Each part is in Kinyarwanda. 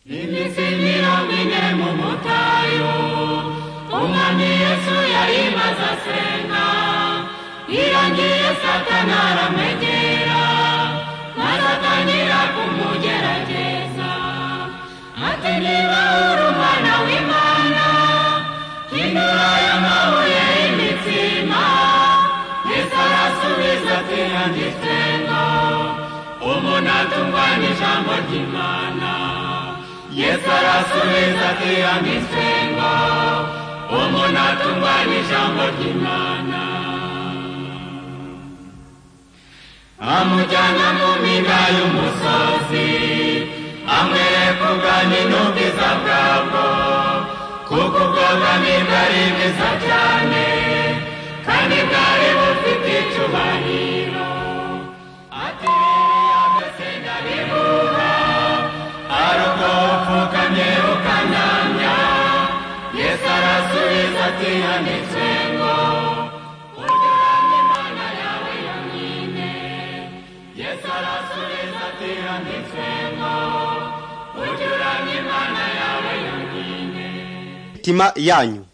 Ili si mirali njemu mutaju, ona nije suja ima za srena, Iran nije satana rametjera, na satanira kumudjera tjeza. A te nila urumana u imana, kinula je mavu je imicima, nisara su vizati andistrena, umuna tumbani žamortimana. yesalasomezate ya misengo omona tumbani jambo kimana amujana muminda y'umusozi amwerekuganinobi za bwabo kuko bwabami bwari bwiza cyane kandi bwari bufite icyubahiro ati rero yamese nyabihuha aruko upfukamye ukanamya yesu arasubiza ati yanditswe ngo ujyurane imana yawe yonyine yesu arasubiza ati yanditswe ngo ujyurane imana yawe yonyine mitima yanyu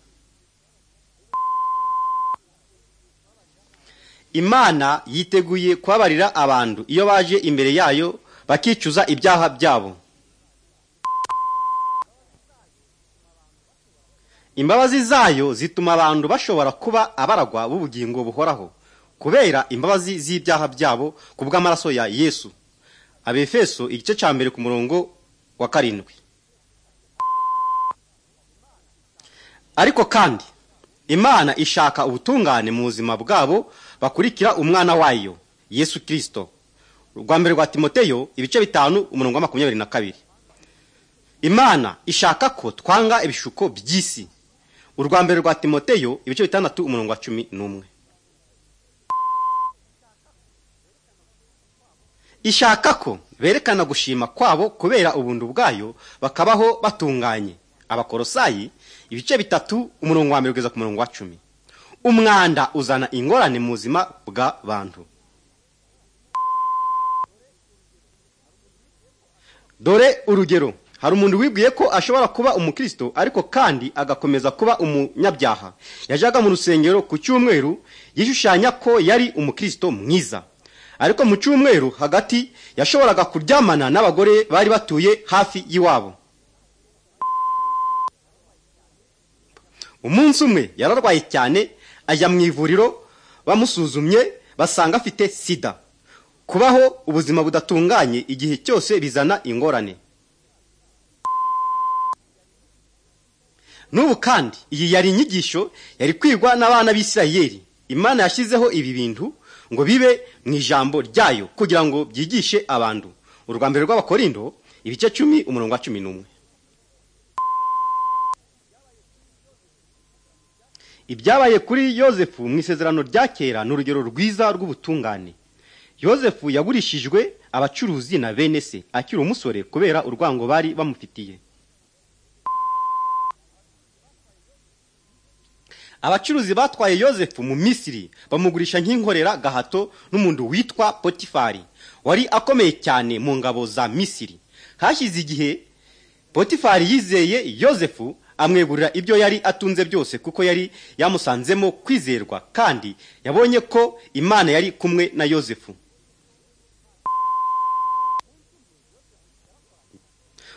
imana yiteguye kubabarira abantu iyo baje imbere yayo bakicuza ibyaha byabo imbabazi zayo zituma abantu bashobora kuba abaragwa b'ubugingo buhoraho kubera imbabazi z'ibyaha byabo ku bw'amaraso ya yesu abefeso igice cya mbere ku murongo wa karindwi ariko kandi imana ishaka ubutungane mu buzima bwabo bakurikira umwana wayo yesu kirisito rwa mbere rwa timoteyo ibice bitanu umurongo wa makumyabiri na kabiri imana ishaka ko twanga ibishuko by'isi urwa mbere rwa timoteyo ibice bitandatu umurongo wa cumi n'umwe ishaka ko berekana gushima kwabo kubera ubuntu bwayo bakabaho batunganye abakorosayi ibice bitatu umurongo wa mbere kugeza ku murongo wa cumi umwanda uzana ingorane mu buzima bw'abantu dore urugero hari umuntu wibwiye ko ashobora kuba umukristo ariko kandi agakomeza kuba umunyabyaha yajaga mu rusengero ku cyumweru yishushanya ko yari umukristo mwiza ariko mu cyumweru hagati yashoboraga kuryamana n'abagore bari batuye hafi y'iwabo umunsi umwe yararwaye cyane ajya mu ivuriro bamusuzumye basanga afite sida kubaho ubuzima budatunganye igihe cyose bizana ingorane n'ubu kandi iyi yari inyigisho yari kwigwa n'abana b'isirayeri imana yashyizeho ibi bintu ngo bibe mu ijambo ryayo kugira ngo byigishe abantu urwa mbere rw'abakorindo ibice cumi umurongo wa cumi n'umwe ibyabaye kuri yosefu mu isezerano rya kera ni urugero rwiza rw'ubutungane yosefu yagurishijwe abacuruzi na bene se akiri umusore kubera urwango bari bamufitiye abacuruzi batwaye yosefu mu misiri bamugurisha nk'inkorera gahato n'umuntu witwa potifari wari akomeye cyane mu ngabo za misiri hashize igihe potifari yizeye yosefu amwegurira ibyo yari atunze byose kuko yari yamusanzemo kwizerwa kandi yabonye ko imana yari kumwe na yosefu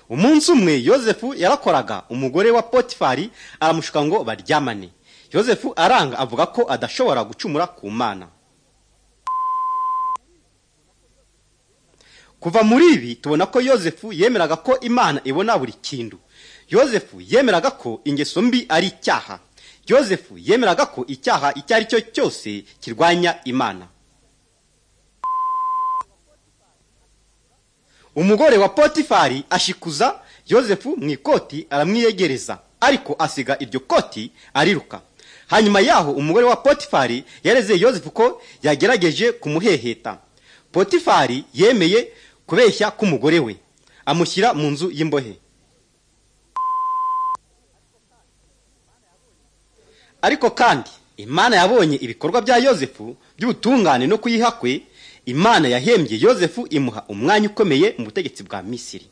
umunsi umwe yosefu yarakoraga umugore wa potifari aramushuka ngo baryamane yosefu aranga avuga ko adashobora gucumura ku mana kuva muri ibi tubona ko yosefu yemeraga ko imana ibona buri kintu yosefu yemeraga ko ingeso mbi ari icyaha yosefu yemeraga ko icyaha icyo ari cyo cyose kirwanya imana umugore wa potifari ashikuza yosefu mu ikoti aramwiyegereza ariko asiga iryo koti ariruka hanyuma yaho umugore wa potifari yareze yosefu ko yagerageje kumuheheta potifari yemeye kubeshya k'umugore we amushyira mu nzu y'imbohe ariko kandi imana yabonye ibikorwa bya yosefu by'ubutungane no kuyiha kwe imana yahembye yosefu imuha umwanya ukomeye mu butegetsi bwa misiri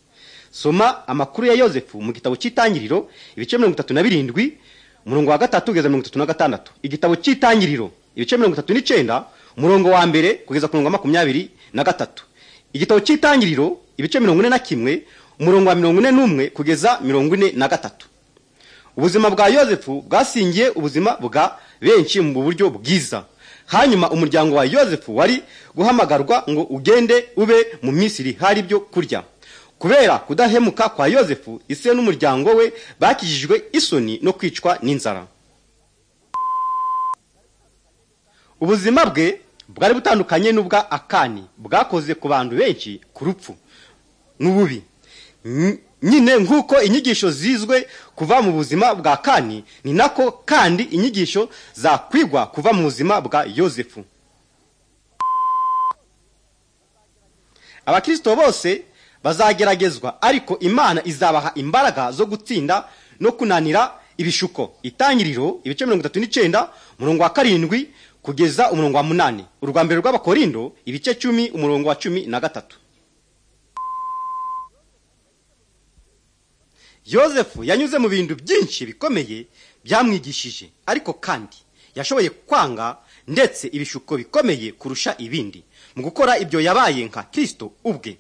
soma amakuru ya yosefu mu gitabo cy'itangiriro ibice mirongo itatu na birindwi umurongo wa gatatu kugeza mirongo itatu na gatandatu igitabo cy'itangiriro ibice mirongo itatu n'icyenda umurongo wa mbere kugeza ku murongo wa makumyabiri na gatatu igitabo cy'itangiriro ibice mirongo ine na kimwe umurongo wa mirongo ine n'umwe kugeza mirongo ine na gatatu ubuzima bwa yosefu bwasingiye ubuzima bwa benshi mu buryo bwiza hanyuma umuryango wa yosefu wari guhamagarwa ngo ugende ube mu misiri hari ibyo kurya kubera kudahemuka kwa yosefu ise n'umuryango we bakijijwe isoni no kwicwa n'inzara ubuzima bwe bwari butandukanye n'ubwa akani bwakoze ku bantu benshi ku rupfu n'ububi nyine nk'uko inyigisho zizwe kuva mu buzima bwa kani ni nako kandi inyigisho zakwigwa kuva mu buzima bwa yosefu abakirisito bose bazageragezwa ariko imana izabaha imbaraga zo gutsinda no kunanira ibishuko itangiriro ibice mirongo itatu n'icyenda umurongo wa karindwi kugeza umurongo wa munani urwa mbere rw'abakorindo ibice cumi umurongo wa cumi na gatatu yosefu yanyuze mu bintu byinshi bikomeye byamwigishije ariko kandi yashoboye kwanga ndetse ibishuko bikomeye kurusha ibindi mu gukora ibyo yabaye nka kirisito ubwe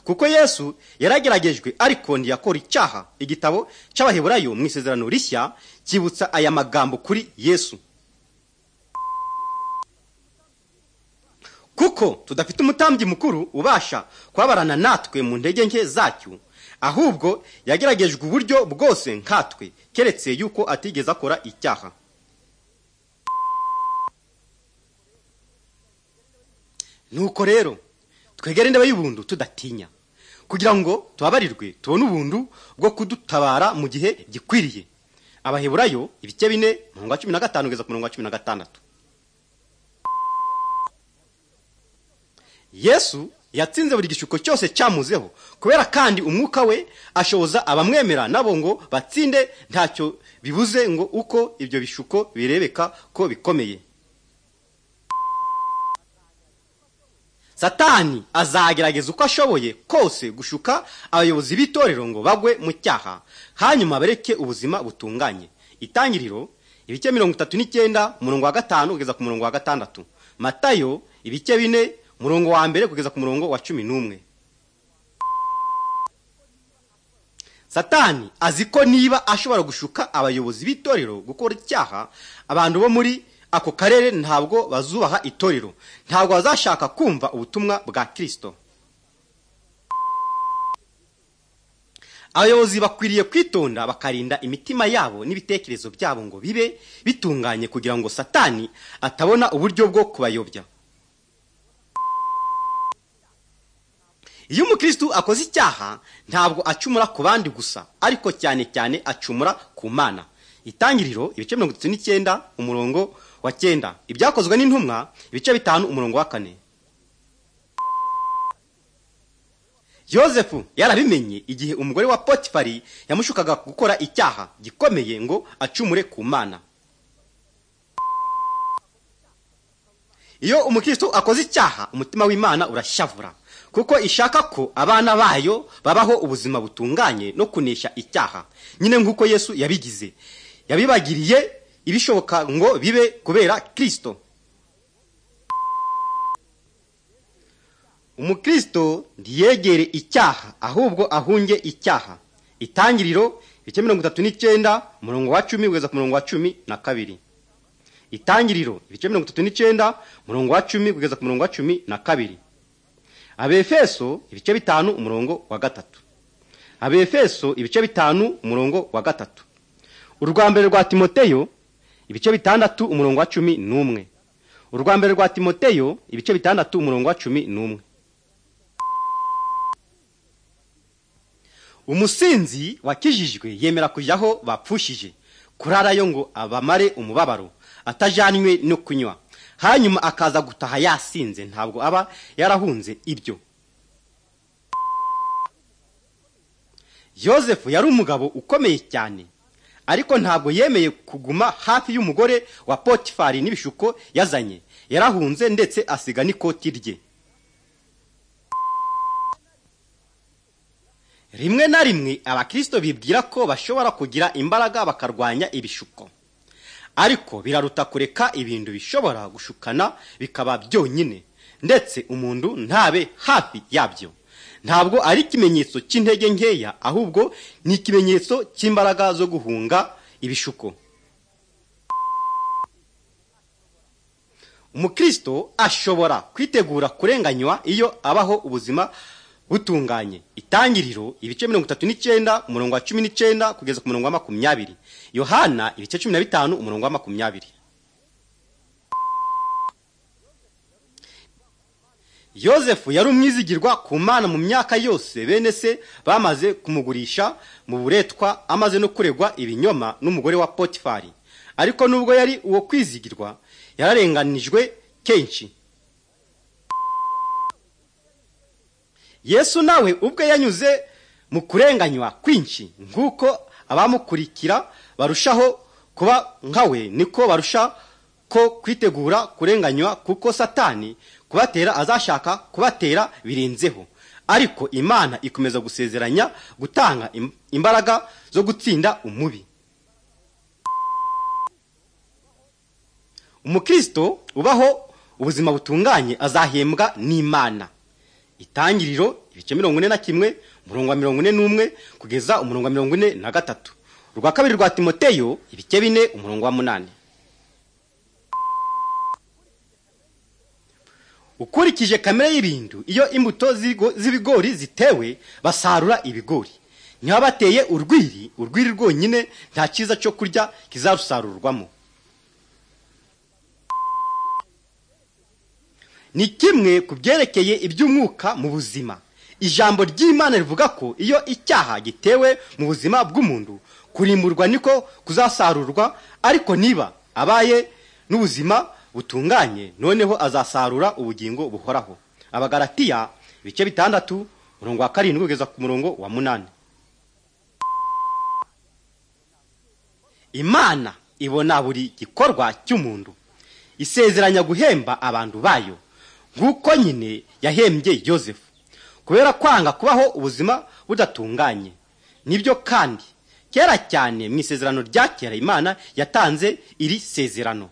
kuko yesu yarageragejwe ariko ntiyakora icyaha igitabo cy'abaheburayo mu isezerano rishya cyibutsa aya magambo kuri yesu kuko tudafite umutambyi mukuru ubasha kubabarana natwe mu ntege nke zacyo ahubwo yageragejwe uburyo bwose nkatwe keretse yuko atigeze akora icyaha nuko rero twegere indebe y'ubundu tudatinya kugira ngo tubabarirwe tubone ubundu bwo kudutabara mu gihe gikwiriye abaheburayo ibice bine murongo wa cumi na gatanu kugeza ku murongo wa cumi na gatandatu yesu yatsinze buri gishuko cyose cyamuzeho kubera kandi umwuka we ashoboza abamwemera nabo ngo batsinde ntacyo bibuze ngo uko ibyo bishuko birebeka ko bikomeye satani azagerageza uko ashoboye kose gushuka abayobozi b'itorero ngo bagwe mu cyaha hanyuma bareke ubuzima butunganye itangiriro ibice mirongo itatu n'icyenda umurongo wa gatanu kugeza ku murongo wa gatandatu matayo ibice bine murongo wa mbere kugeza ku murongo wa cumi n'umwe satani azi ko niba ashobora gushuka abayobozi b'itorero gukora icyaha abantu bo muri ako karere ntabwo bazubaha itorero ntabwo bazashaka kumva ubutumwa bwa kirisito abayobozi bakwiriye kwitonda bakarinda imitima yabo n'ibitekerezo byabo ngo bibe bitunganye kugira ngo satani atabona uburyo bwo kubayobya iyo umukirisitu akoze icyaha ntabwo acumura ku bandi gusa ariko cyane cyane acumura ku mana itangiriro ibice mirongo itatu n'icyenda umurongo wa cyenda ibyakozwe n'intumwa ibice bitanu umurongo wa kane yosefu yarabimenye igihe umugore wa potifari yamushukaga gukora icyaha gikomeye ngo acumure ku mana iyo umukirisitu akoze icyaha umutima w'imana urashavura kuko ishaka ko abana bayo babaho ubuzima butunganye no kunesha icyaha nyine nk'uko yesu yabigize yabibagiriye ibishoboka ngo bibe kubera kirisito umukristo ntiyegere icyaha ahubwo ahunge icyaha itangiriro ibice mirongo itatu n'icyenda umurongo wa cumi kugeza ku murongo wa cumi na kabiri itangiriro ibice mirongo itatu n'icyenda umurongo wa cumi kugeza ku murongo wa cumi na kabiri abefeso ibice bitanu umurongo wa gatatu abefeso ibice bitanu umurongo wa gatatu urwa mbere rwa timoteyo ibice bitandatu umurongo wa cumi n'umwe urwa mbere rwa timoteyo ibice bitandatu umurongo wa cumi n'umwe umusinzi wakijijwe yemera kujyaho bapfushije kurarayo ngo abamare umubabaro atajyanywe no kunywa hanyuma akaza gutaha yasinze ntabwo aba yarahunze ibyo yosefu yari umugabo ukomeye cyane ariko ntabwo yemeye kuguma hafi y'umugore wa potifari n'ibishuko yazanye yarahunze ndetse asiga n'ikoti rye rimwe na rimwe abakirisito bibwira ko bashobora kugira imbaraga bakarwanya ibishuko ariko biraruta kureka ibintu bishobora gushukana bikaba byonyine ndetse umuntu ntabe hafi yabyo ntabwo ari ikimenyetso cy'intege nkeya ahubwo ni ikimenyetso cy'imbaraga zo guhunga ibishuko umukristo ashobora kwitegura kurenganywa iyo abaho ubuzima butunganye itangiriro ibice mirongo itatu n'icyenda umurongo wa cumi n'icyenda kugeza ku murongo wa makumyabiri yohana ibice cumi na bitanu umurongo wa makumyabiri yosefu yari umwizigirwa ku mana mu myaka yose bene se bamaze kumugurisha mu buretwa amaze no kuregwa ibinyoma n'umugore wa potifari ariko nubwo yari uwo kwizigirwa yararenganijwe kenshi yesu nawe ubwe yanyuze mu kurenganywa kwinshi nk'uko abamukurikira barushaho kuba nkawe niko barusha ko kwitegura kurenganywa kuko satani kubatera azashaka kubatera birenzeho ariko imana ikomeza gusezeranya gutanga imbaraga zo gutsinda umubi umukristo ubaho ubuzima butunganye azahembwa n'imana itangiriro ibice mirongo ine na kimwe umurongo wa mirongo ine n'umwe kugeza umurongo wa mirongo ine na gatatu urwa kabiri rwa timoteyo ibice bine umurongo wa munani ukurikije kamere y'ibintu iyo imbuto z'ibigori zitewe basarura ibigori niba bateye urwiri urwiri rwonyine nta cyiza cyo kurya kizarusarurwamo ni kimwe ku byerekeye iby'umwuka mu buzima ijambo ry'imana rivuga ko iyo icyaha gitewe mu buzima bw'umuntu kurimburwa niko kuzasarurwa ariko niba abaye n'ubuzima butunganye noneho azasarura ubugingo buhoraho abagaratiya ibice bitandatu umurongo wa karindwi kugeza ku murongo wa munani imana ibona buri gikorwa cy'umuntu isezeranya guhemba abantu bayo nk'uko nyine yahembye yosefu kubera kwanga kubaho ubuzima budatunganye nibyo kandi kera cyane mu isezerano rya kera imana yatanze iri sezerano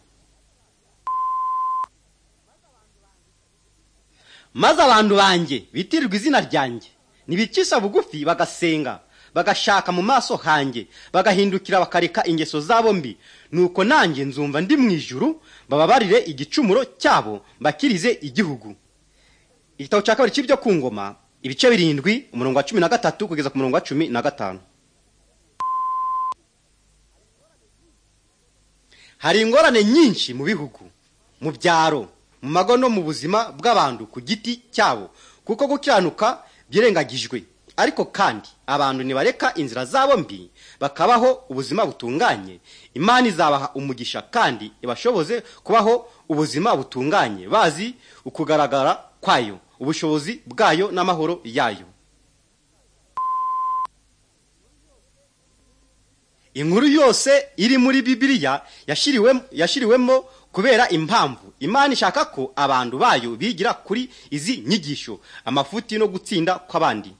maze abantu banjye bitirirwa izina ryanjye ntibikisha bugufi bagasenga bagashaka mu maso hanjye bagahindukira bakareka ingeso zabo mbi nuko nanjye nzumva ndi mu ijuru bababarire igicumuro cyabo mbakirize igihugu igitabo cya kabiri cy'ibyo ku ngoma ibice birindwi umurongo wa cumi na gatatu kugeza ku murongo wa cumi na gatanu hari ingorane nyinshi mu bihugu mu byaro mu mago no mu buzima bw'abantu ku giti cyabo kuko gukiranuka byirengagijwe ariko kandi abantu ntibareka inzira zabo mbi bakabaho ubuzima butunganye imana izabaha umugisha kandi ibashoboze kubaho ubuzima butunganye bazi ukugaragara kwayo ubushobozi bwayo n'amahoro yayo inkuru yose iri muri bibiliya yashyiriwemo kubera impamvu imana ishaka ko abantu bayo bigira kuri izi nyigisho amafuti no gutsinda kw'abandi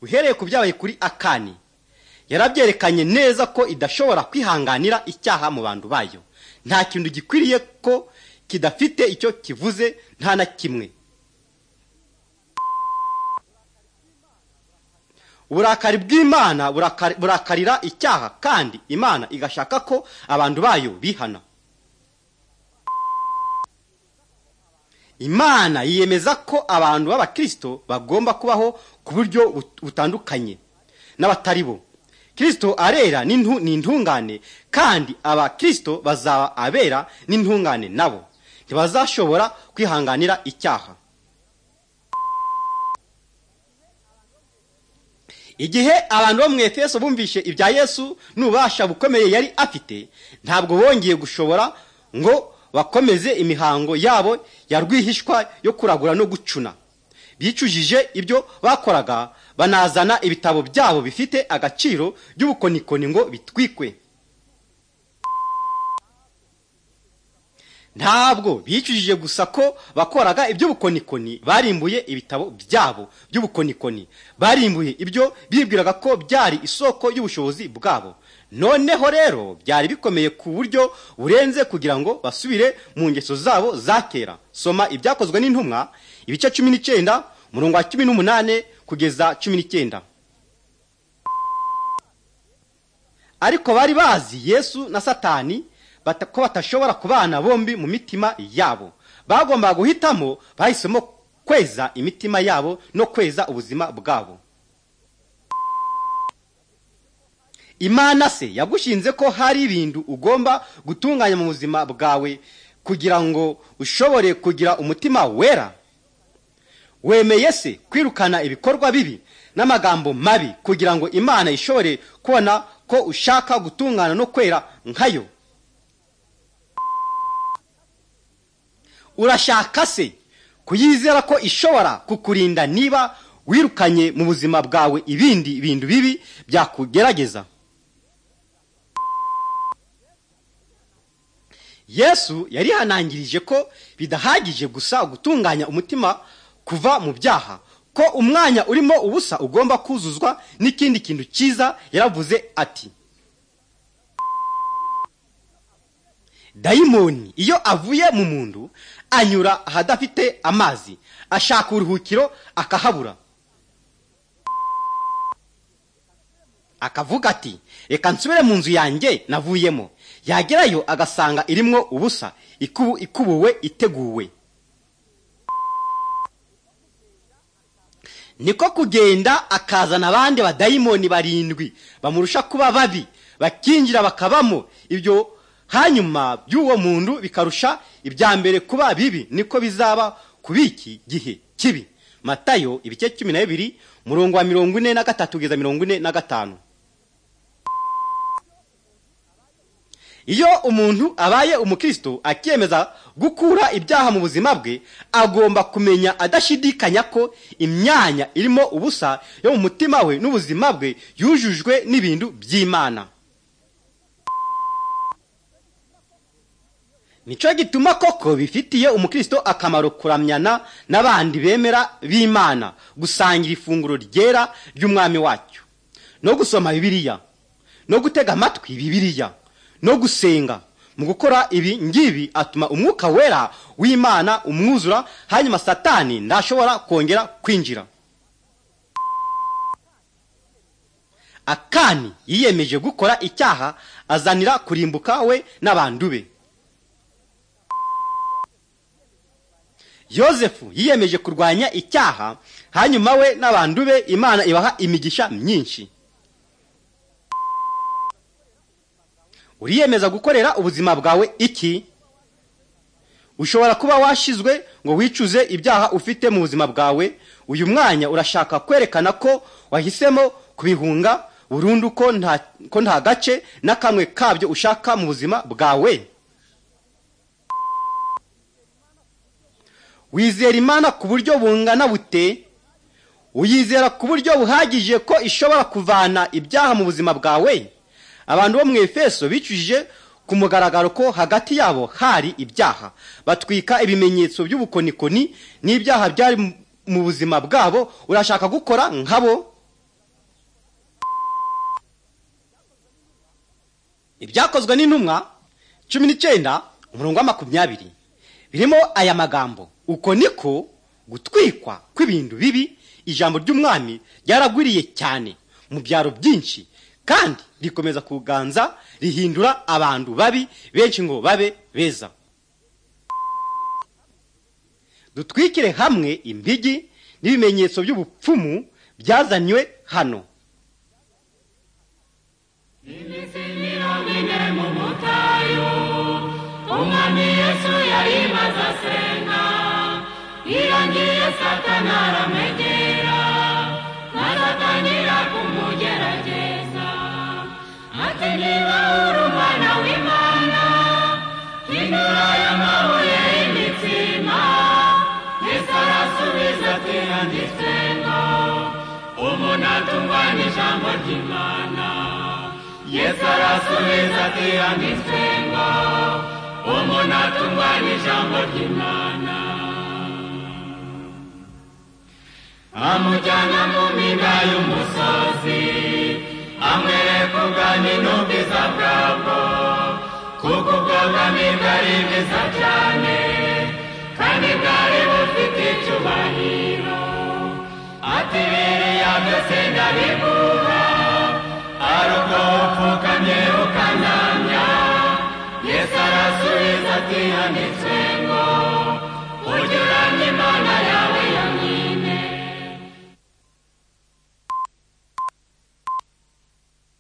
uhereye ku byabaye kuri akani yarabyerekanye neza ko idashobora kwihanganira icyaha mu bantu bayo nta kintu gikwiriye ko kidafite icyo kivuze nta na kimwe uburakari bw'imana burakarira icyaha kandi imana igashaka ko abantu bayo bihana imana yiyemeza ko abantu b'abakirisito bagomba kubaho ku buryo butandukanye n'abatari bo kirisito arera ni intungane kandi abakirisito bazaba abera n'intungane nabo ntibazashobora kwihanganira icyaha igihe abantu bo mu efeso bumvishe ibya yesu n'ububasha bukomeye yari afite ntabwo bongeye gushobora ngo bakomeze imihango yabo ya rwihishwa yo kuragura no gucuna bicujije ibyo bakoraga banazana ibitabo byabo bifite agaciro by'ubukonikoni ngo bitwikwe ntabwo bicujije gusa ko bakoraga iby'ubukonikoni barimbuye ibitabo byabo by'ubukonikoni barimbuye ibyo bibwiraga ko byari isoko y'ubushobozi bwabo noneho rero byari bikomeye ku buryo burenze kugira ngo basubire mu ngeso zabo za kera soma ibyakozwe n'intumwa ibice cumi n'icyenda umurongo wa cumi n'umunani kugeza cumi n'icyenda ariko bari bazi yesu na satani bata- ko batashobora kubana bombi mu mitima yabo bagombaga guhitamo bahisemo kweza imitima yabo no kweza ubuzima bwabo imana se yagushinze ko hari ibintu ugomba gutunganya mu buzima bwawe kugira ngo ushobore kugira umutima wera wemeye se kwirukana ibikorwa bibi n'amagambo mabi kugira ngo imana ishobore kubona ko ushaka gutungana no kwera nkayo urashaka se kuyizera ko ishobora kukurinda niba wirukanye mu buzima bwawe ibindi bintu bibi byakugerageza yesu yarihanangirije ko bidahagije gusa gutunganya umutima kuva mu byaha ko umwanya urimo ubusa ugomba kuzuzwa n'ikindi kintu cyiza yaravuze ati dayimoni iyo avuye mu mundu anyura ahadafite amazi ashaka uburuhukiro akahabura akavuga ati reka nsubire mu nzu yanjye navuyemo yagerayo agasanga irimwo ubusa ikubu ikubuwe iteguwe niko kugenda akazana abandi badayimoni barindwi bamurusha kuba babi bakinjira bakabamo ibyo hanyuma by'uwo muntu bikarusha ibya mbere kuba bibi niko bizaba ku biki gihe kibi matayo ibice cumi na bibiri umurongo wa mirongo ine na gatatu kugeza mirongo ine na gatanu iyo umuntu abaye umukristo akiyemeza gukura ibyaha mu buzima bwe agomba kumenya adashidikanya ko imyanya irimo ubusa yo mu mutima we n'ubuzima bwe yujujwe n'ibintu by'imana nicyo gituma koko bifitiye umukristo akamaro kuramyana n'abandi bemera b'imana gusangira ifunguro ryera ry'umwami wacyo no gusoma bibiliya no gutega amatwi bibiliya no gusenga mu gukora ibi ngibi atuma umwuka wera w'imana umwuzura hanyuma satani ntashobora kongera kwinjira akani yiyemeje gukora icyaha azanira kurimbuka we n'abandu be yosefu yiyemeje kurwanya icyaha hanyuma we n'abandu be imana ibaha imigisha myinshi uriyemeza gukorera ubuzima bwawe iki ushobora kuba washizwe ngo wicuze ibyaha ufite mu buzima bwawe uyu mwanya urashaka kwerekana ko wahisemo kubihunga burundu ko nta ko nta gace na kamwe kabyo ushaka mu buzima bwawe wizera imana ku buryo bungana bute uyizera ku buryo buhagije ko ishobora kuvana ibyaha mu buzima bwawe abantu bo mu efeso bicujije ku mugaragaro ko hagati yabo hari ibyaha batwika ibimenyetso by'ubukonikoni n'ibyaha byari mu- mu buzima bwabo urashaka gukora nkabo ibyakozwe n'intumwa cumi n'icyenda umurongo wa makumyabiri birimo aya magambo uko niko gutwikwa kw'ibintu bibi ijambo ry'umwami ryaragwiriye cyane mu byaro byinshi kandi rikomeza kuganza rihindura abantu babi benshi ngo babe beza dutwikire hamwe impigi n'ibimenyetso by'ubupfumu byazanywe hano iminsi mirongo ine mu butayu umwami yesu yayimaze asenga yiyongiye satana aramwegera maze atangira kumugerageza ati niba uri umwana w'imana hindura aya mabuye y'imitsima yesu arasubiza ati handitswe ngo umuntu atunganya ijambo ry'imana yesu arasubiza ati handitswe ngo umuntu atungwa n'ijambo ry'imana amujyana mu mpinga y'umusozi amwereka ubwami n'ubwiza bwabwo kuko ubwo bwami bwari bwiza cyane kandi bwari bufite icyubahiro ati biriya byose ndabiguha ari ubwo upfukamye ukanamya yesu arasubiza ati handitswe